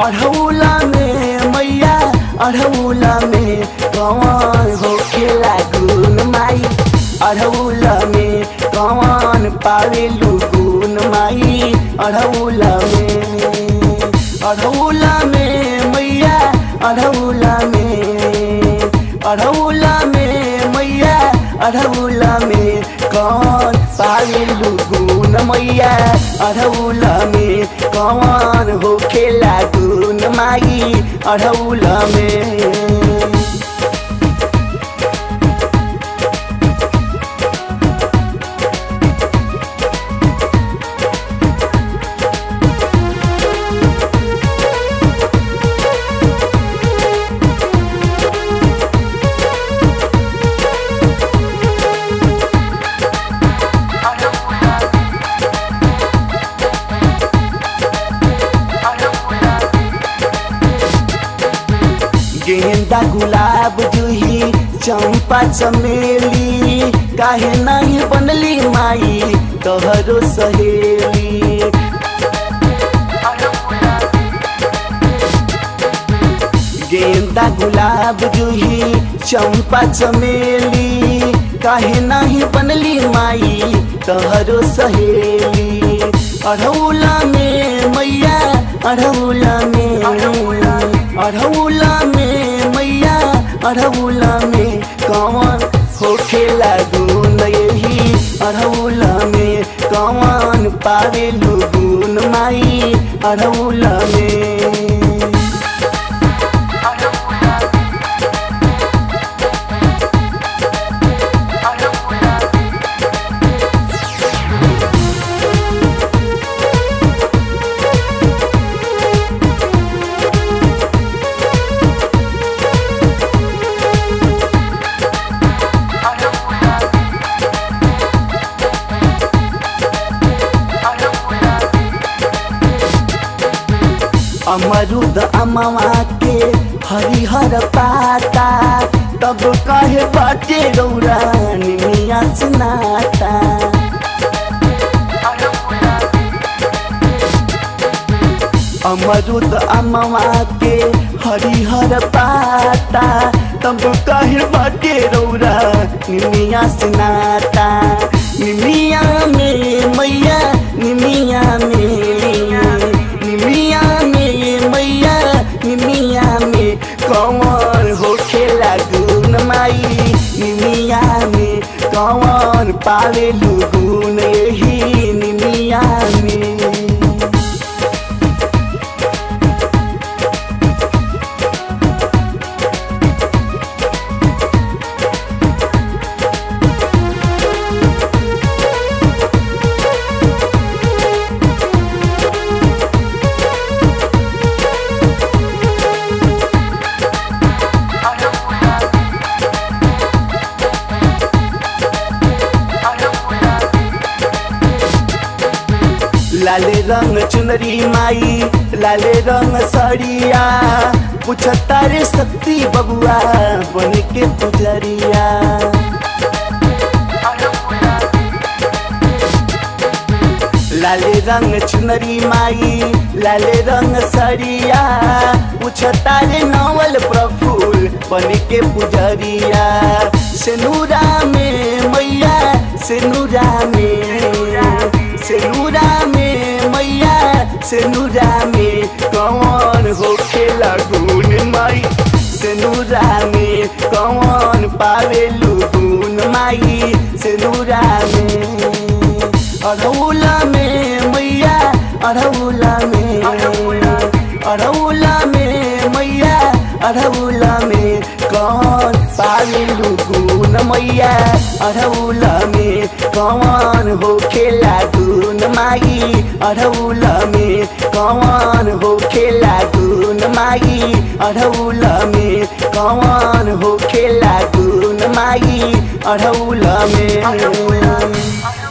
अढ़ौला में मैया अढ़ौला में कौन होखेला गुन माई अढ़ौला में कौन पावेलू गुन माई अढ़ौला में अढ़ौला में मैया अढ़ौला में अढ़ौला में मैया अढ़ौला में कौन पावेलू गुन मैया अढ़ौला में कौन होखेला गुन माई अढ़ौला में गेंदा गुलाब जूही चंपा चमेली काहे नहीं बनली माई तोहरो सहेली गेंदा गुलाब जूही चंपा चमेली काहे नहीं बनली माई तोहरो सहेली अढ़ौला में मैया अढ़ौला में अढ़ौला में मैया अढ़ौला में कौन होखेला गुन यही अढ़ौला में कौन पावेलू गुन माई अढ़ौला में अमरुद अमवा के हरिहर पाता तब कहे बाटे रौरा निमिया सुनाता अमरुद अमवा के हरिहर पाता तब कहे बाटे रौरा निमिया सुनाता निमिया में मैया निमिया में निमिया में मैया निमिया में कौन होखेला गुन माई निमिया में कौन पावेलू गुन यही निमिया में लाले रंग चुनरी माई लाले रंग सड़िया पूछता रे शक्ति बबुआ बन के पुजरिया लाले रंग चुनरी माई लाले रंग सड़िया पूछता रे नवल प्रफुल बन के पुजरिया सेनुरा में मैया सेनुरा में सेनुरा में मैया सेनुरा में कौन होखेला गुन माई सेनुरा में कौन पावेलू गुन माई सेनुरा में अढ़ौला में मैया अढ़ौला में अढ़ौला में मैया अढ़ौला में कौन पावेलू गुन मैया अढ़ौला में कौन होखेला गुन माई अढ़ौला में कौन होखेला गुन माई अढ़ौला में कौन होखेला गुन माई अढ़ौला में